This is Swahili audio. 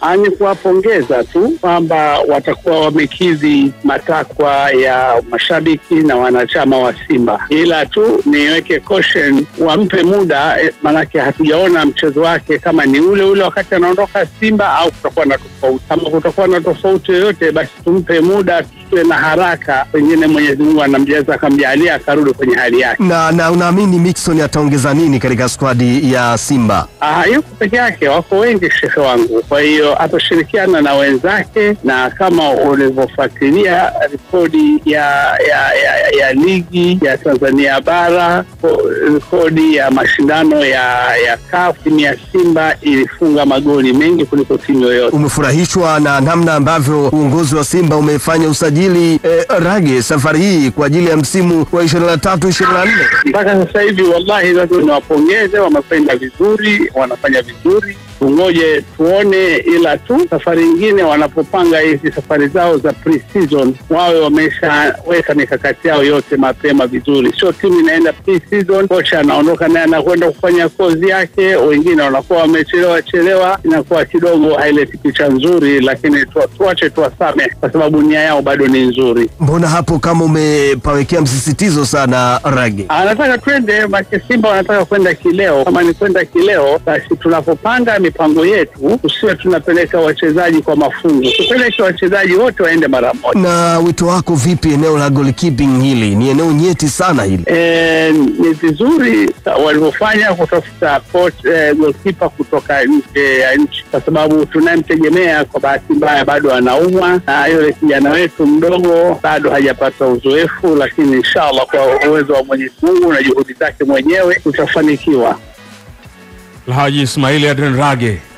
ni kuwapongeza tu kwamba watakuwa wamekidhi matakwa ya mashabiki na wanachama wa Simba, ila tu niweke caution, wampe muda eh, maanake hatujaona mchezo wake kama ni ule ule wakati anaondoka Simba au kutakuwa na tofauti. Kama kutakuwa na tofauti yoyote, basi tumpe muda, tusiwe na haraka, pengine Mwenyezi Mungu anamjaza akamjalia akarudi kwenye hali yake. Na, na unaamini Mixon ataongeza nini katika skwadi ya Simba? Ah, yuko peke yake, wako wengi shehe wangu. Kwa hiyo atashirikiana na wenzake, na kama ulivyofuatilia rekodi ya ya, ya ya ligi ya Tanzania bara, ko- rekodi ya mashindano ya ya CAF, timu ya Simba ilifunga magoli mengi kuliko timu yoyote. Umefurahishwa na namna ambavyo uongozi wa Simba umefanya usajili eh, Rage safari hii kwa ajili ya msimu wa 23 24? mpaka sasa hivi wallahi lazima niwapongeze, wamekwenda vizuri, wanafanya vizuri. Tungoje tuone, ila tu safari nyingine wanapopanga hizi safari zao za pre-season wawe wameshaweka mikakati yao yote mapema vizuri, sio timu inaenda pre-season, kocha anaondoka naye anakwenda kufanya kozi yake, wengine wanakuwa wamechelewa chelewa, inakuwa kidogo haileti picha nzuri, lakini tu- tuache tuwasame kwa sababu nia yao bado ni nzuri. Mbona hapo kama umepawekea msisitizo sana Rage? anataka twende make Simba wanataka kwenda kileo. Kama ni kwenda kileo, basi tunapopanga mipango yetu tusiwe tunapeleka wachezaji kwa mafungu, tupeleke wachezaji wote waende mara moja. Na wito wako vipi eneo la goalkeeping hili? Ni eneo nyeti sana hili. E, ni vizuri walivyofanya kutafuta coach e, goalkeeper kutoka nje ya nchi, kwa sababu tunayemtegemea kwa bahati mbaya bado anaumwa, na yule kijana wetu mdogo bado hajapata uzoefu, lakini inshallah kwa uwezo wa Mwenyezi Mungu na juhudi zake mwenyewe tutafanikiwa. Alhaji Ismaili Adrian Rage